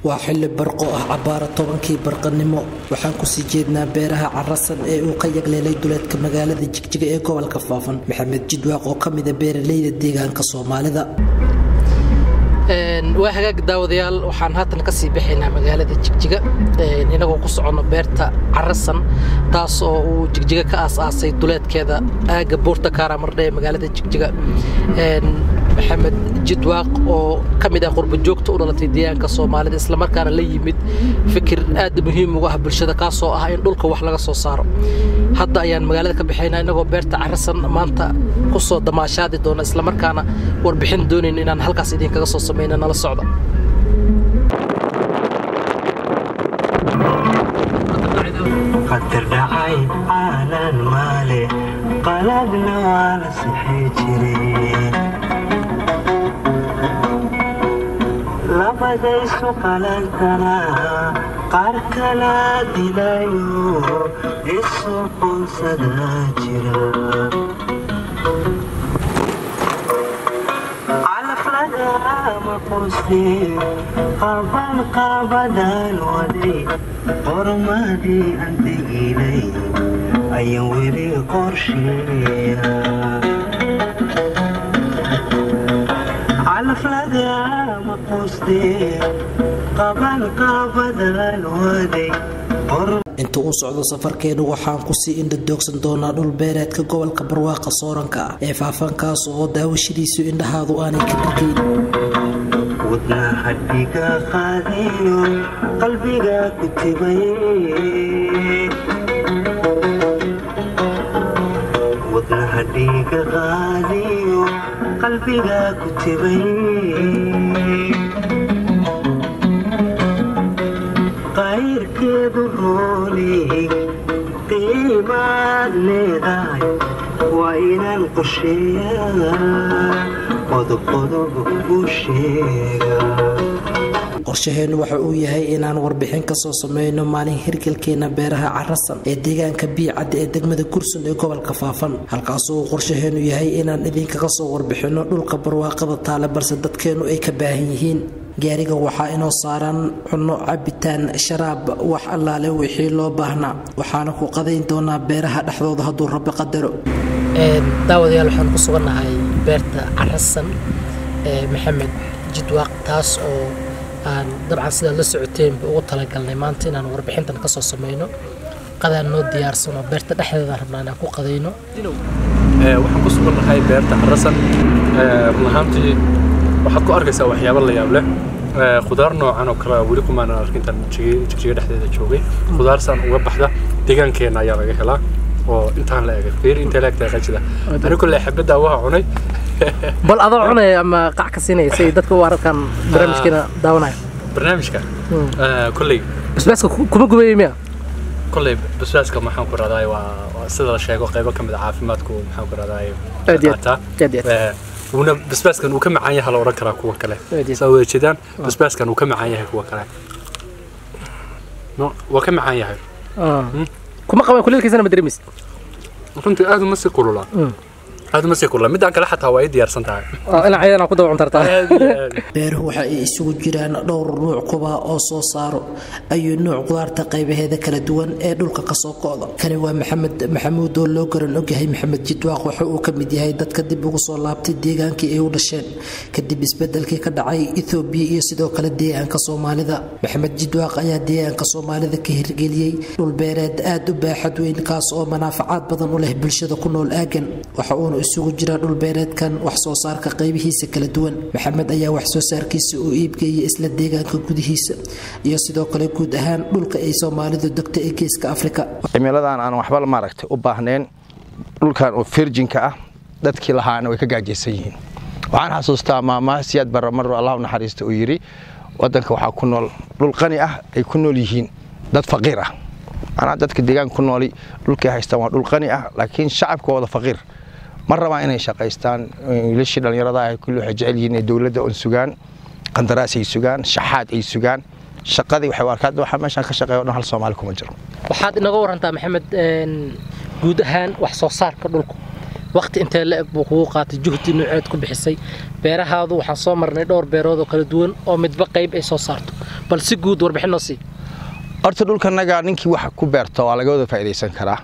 waa xilli barqo ah cabbaara tobankii barqanimo waxaan kusii jeednaa beeraha carasan ee uu ka yagleelay duleedka magaalada jigjiga ee gobolka faafan maxamed jidwaaq oo ka mida beeralayda deegaanka soomaalida waa hagaag daawadayaal waxaan haatan ka sii bixaynaa magaalada jigjiga inagoo ku soconno beerta carasan taas oo uu jigjiga ka aas-aasay duleedkeeda aagga buurta kaaramardhe ee magaalada jigjiga maxamed jidwaaq oo ka mid ah qurbajoogta u dhalatay deegaanka soomaalida islamarkaana la yimid fikir aad muhiim ugu ah bulshada kaasoo ah in dhulka wax laga soo saaro hadda ayaan magaalada ka bixaynaa inagoo beerta carasan maanta ku soo damaashaadi doona islamarkaana warbixin doonayn inaan halkaas idinkaga soo samayno nala socda qadar dhacay caalan maale qaladna waa la sixi jire labadaysu qalantana qaar kala dilayo isu qunsada jira calaflagama quste qaban qabadan waday qormadii aan tegilay ayaan weli qorsheeya calaflagama quste qaban qabadan waday inta uu socdo safarkeenu waxaan kusii indhadoogsan doonaa dhul beereedka gobolka barwaaqa sooranka ah ee faafankaas oo daawashadiisu indhahaadu aanay ka dhargayn wadna hadhiga qaadiyo qalbiga ku tibay wadna hadhiga qaadiyo qalbiga ku tibay qayrkeedu rooley qiimaad leedahay waa inaan qorsheeyaa qodobqodob u sheega qorshaheennu waxa uu yahay inaan warbixin ka soo sameyno maalin hirgalkeena beeraha carasan ee deegaanka biicadda ee degmada kursun ee gobolka faafan halkaasoo uu qorshaheennu yahay inaan idinkaga soo warbixinno dhulka barwaaqada taale balse dadkeennu ay ka baahan yihiin gaariga waxaa inoo saaran cunno cabitaan sharaab wax allaale wixii loo baahnaa waxaana ku qadayn doonaa beeraha dhexdooda hadduu rabbi qadaro daawadayaal waxaan ku sugannahay beerta carasan ee maxamed jidwaaq taas oo aan dabcan sidaad la socoteenba ugu talagalnay maanta inaan warbixintan ka soo sameyno qadaan noo diyaarsano beerta dhexdeedaan rabnaa inaan ku qadayno waxaan ku sugannahay beerta carasan run ahaantii waxaad ku arkaysaa waxyaabo la yaab leh khudaar noocan oo kale weli kumaana arkin intaan jigjiga dhexdeeda joogay khudaarsaan uga baxda deegaankeenna ayaa laga helaa oo intaan la egay fiir intay la egtahay qajida ani kulle xabadda waa cunay bal adoo cunaya ama qac ka siinaya si dadka u arkaan barnaamijkeena daawanaya barnaamijka kolley basbaaska kuma gubayay miya kolley basbaaska maxaan ku raadaay waa sida la sheego qaybo ka mid a caafimaadku maxaan ku raadaay aad iyo aad aad iyo aad wuuna basbaaskan uu ka macaan yahay la odhan karaa kuwa kale saa wada jeedaan basbaaskan uu ka macaan yahay kuwa kale waa ka macaan yahay kuma qabaan kuleelkiisana ma dareemaysid runtii aad uma sii kulula aad uma sii kulula midaan kale xataa waa ii diyaarsan tahay inaa ciidan ku daba cuntartaa beeruhu waxa ay isugu jiraan dhowr nuuc kuba oo soo saaro ayuu nuuc qudaarta qaybaheeda kala duwan ee dhulka kasoo ko'da kani waa maxamed maxamuud oo loo garan ogyahay maxamed jidwaaq waxa uu ka mid yahay dadka dib ugu soo laabtay deegaankii ay u dhasheen kadib isbedelkii ka dhacay ethoobiya iyo sidoo kale deegaanka soomaalida maxamed jidwaaq ayaa deegaanka soomaalida ka hirgeliyey dhul beereed aad u baaxad weyn kaas oo manaafacaad badan u leh bulshada ku nool aagan waxa uuna isugu jira dhulbeereedkan wax soo saarka qaybihiisa kala duwan maxamed ayaa wax soo saarkiisa uu iibgeeyay isla deegaanka gudihiisa iyo sidoo kale guud ahaan dhulka ay soomaalidu degto ee geeska afrika cimiladan aan waxba maaragtay u baahnayn dhulkan oo firjinka ah dadkii lahaana way ka gaajaysan yihiin waxaan xasuustaa maamaha siyaad barramaro allah u naxariista uu yidhi waddanka waxaa ku nool dhul qani ah ay ku nool yihiin dad faqiir ah anaa dadka deegaanka ku nooli dhulkay haystaan waa dhul qani ah laakiin shacabka wada faqiir ma rabaan inay shaqaystaan wiilashii dhallinyarada ah kulli waxay jecel yihiin inay dowladda un sugaan qandaraas ay sugaan shaxaad ay sugaan shaqadii waxay u arkaan waxa meeshaan ka shaqeeya o dhan hal soomaali kuma jiro waxaad inaga warantaa maxamed guud ahaan wax soo saarka dhulku waqti intee la eg buu kugu qaatay juhdi nuuceed ku bixisay beerahaadu waxaan soo marnay dhowr beerood oo kala duwan oo midba qayb ay soo saarto bal si guud warbixin noo sii horta dhulkanaga ninkii wax ku beerto waa laga wada faa'iidaysan karaa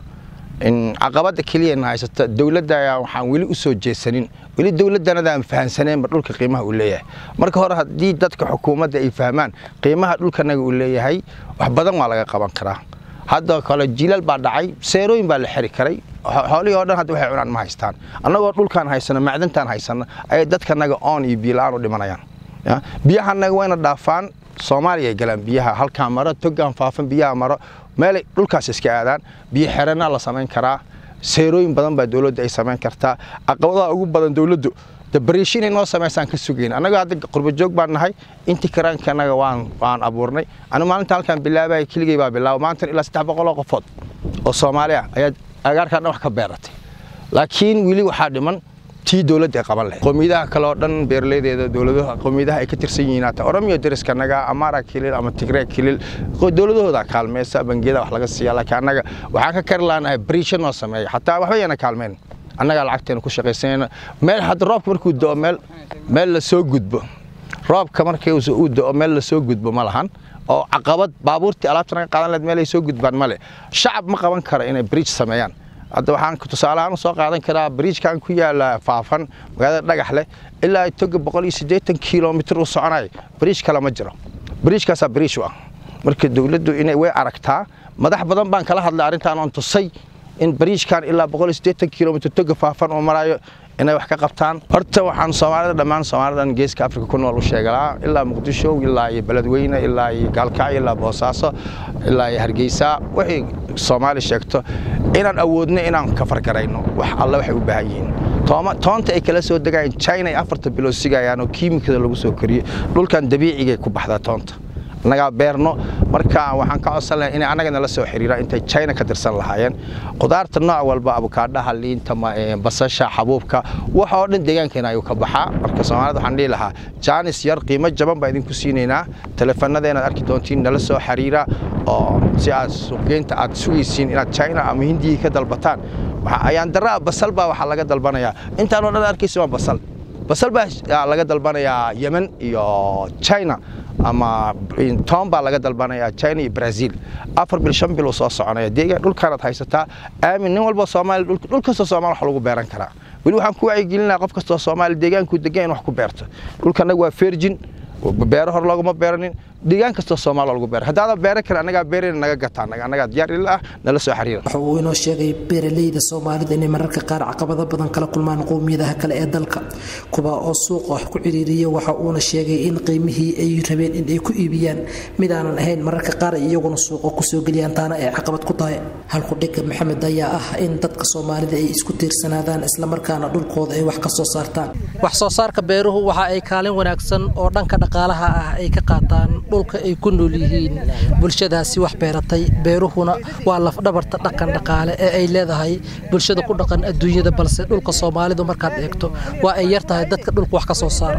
in caqabada keliya na haysata dowladda ayaa waxaan weli u soo jeesanin weli dowladdanada aan fahansaneenba dhulka qiimaha uu leeyahay marka hore haddii dadka xukuumadda ay fahmaan qiimaha dhulkanaga uu leeyahay wax badan waa laga qaban karaa hadda kale jiilal baa dhacay seerooyin baa la xiri karay xoolihii oo dhan hadda waxay cunaan ma haystaan annagoo dhulkaan haysano macdantaan haysano ayay dadkanaga oon iyo biyo-la-aan u dhimanayaan biyahanaga wayna dhaafaan soomaaliya ay galaan biyaha halkaa maro togaan faafan biyaha maro meelay dhulkaas iska aadaan biyo xeranaa la samayn karaa seerooyin badan baa dowladda ay samayn kartaa caqabadaha ugu badan dowladdu dabariishi inay noo samaysaan ka sugayn annaga hadda qurbajoog baan nahay intii karaanka annaga waan waan abuurnay anigu maalinta halkaan bilaabaya keligay baa bilaaba maantan ilaa saddex boqoloo qofood oo soomaali ah ayaa agaarkaan dhan wax ka beeratay laakiin weli waxaa dhiman tii dowladda ay qaban lahayd qowmiyadaha kale oo dhan beeraleydeeda dowladaha qowmiyadaha ay ka tirsan yihiin hata oromiyo deriskanaga amara kilil ama tigre kilil dowladahooda kaalmeysa bangiyada wax laga siiya laakiin annaga waxaan ka kari laanahay bariisho noo sameeya xataa waxba yana kaalmeyn annagaa lacagteena ku shaqaysanayna meel hadda roobka markuu da'o meel meel la soo gudbo roobka markii uu da'o meel la soo gudbo ma lahan oo caqabad baabuurtii alaabta naga qaadan lahayd meel ay soo gudbaan male shacab ma qaban karo inay bridge sameeyaan hadda waxaan tusaale ahaan soo qaadan karaa bridgekan ku yaala faafan magaalada dhagax leh ilaa toga boqol iyo siddeetan kilomitir uu soconay bridge kale ma jiro bridgekaasaa bridge u ah marka dowladdu inay way aragtaa madax badan baan kala hadlay arrintaan oon tusay in bariijkan ilaa boqol iyo siddeetan kilomitir toga faafan uu marayo inay wax ka qabtaan horta waxaan soomaalida dhammaan soomaalidan geeska afrika ku nool u sheegalaa ilaa muqdisho ilaa iyo beledweyne ilaa iyo gaalkacyo ilaa boosaaso ilaa iyo hargeysa wixii soomaali sheegto inaan awoodno inaan ka fargarayno wax alle waxay u baahan yihiin toonta ay kala soo degayaan china ay afarta bilood sigayaan oo kiimikada lagu soo koriyo dhulkan dabiicigay ku baxdaa toonta annagaa beerno marka waxaan ka codsan lahay inay annagana la soo xiriiraan intay china ka tirsan lahaayeen qudaarta nooc walba abukaadhaha liinta basasha xabuubka wax oo dhan deegaankeena ayuu ka baxaa marka soomaalida waxaan dhihi lahaa jaanis yar qiimo jaban baa idinku siinaynaa teleefanada inaad arki doontiin nala soo xiriira oo si aad suuqgeynta aad sugaysiin inaad china ama hindiya ka dalbataan ayaan daraa basal baa waxaa laga dalbanayaa intaan oo dhan arkaysa waa basal basal baa laga dalbanayaa yemen iyo china ama toon baa laga dalbanayaa china iyo brazil afar bil shan bil uu soo soconaya deegaan dhulkaanaad haysataa aamin nin walba soomaali dhul kastoo soomaali wax lagu beeran karaa weli waxaan ku wacyigelinaa qof kastoo soomaali deegaankuu degan in wax ku beerto dhulkanaga waa fergin beero hor looguma beeranin deegaan kastoo soomaali lagu beera haddaadan beeran karin annagaa beerayna naga gataa annagaa diyaar ila ah nala soo xiriira waxa uu inoo sheegay beeraleyda soomaalida inay mararka qaar caqabado badan kala kulmaan qowmiyadaha kale ee dalka kuwa oo suuqa wax ku ciriiriya waxa uuna sheegay in qiimihii ay rabeen in ay ku iibiyaan mid aanan ahayn mararka qaar ay iyaguna suuqa kusoo geliyaan taana ay caqabad ku tahay halkudhiga maxamed ayaa ah in dadka soomaalida ay isku tiirsanaadaan islamarkaana dhulkooda ay wax ka soo saartaan wax soo saarka beeruhu waxa ay kaalin wanaagsan oo dhanka dhaqaalaha ah ay ka qaataan dhulka ay ku nool yihiin bulshadaasi wax beeratay beeruhuna waa lafdhabarta dhaqan dhaqaale ee ay leedahay bulshada ku dhaqan adduunyada balse dhulka soomaalidu markaad eegto waa ay yar tahay dadka dhulka wax ka soo saara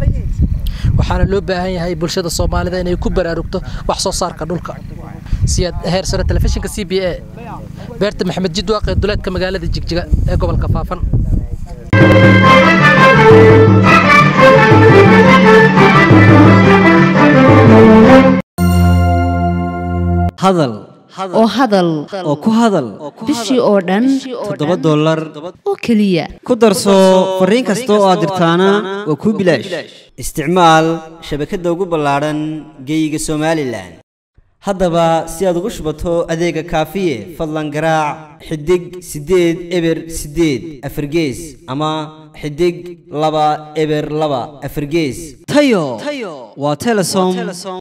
waxaana loo baahan yahay bulshada soomaalida inay ku baraarugto wax soo saarka dhulka siyaad heer sare telefishinka c b a beerta maxamed jidwaaq ee duleedka magaalada jigjiga ee gobolka faafan hadal oo hadal oo ku hadal bishii oo dhan toddoba dollar oo keliya ku darso fariin kasta oo aad dirtaana waa kuu bilaash isticmaal shabakadda ugu ballaadhan geeyiga somalilan haddaba si aad ugu shubato adeega kaafiye fadlan garaac xidig siddeed eber siddeed afargees ama xidig laba eber laba afargees tayo waa telesom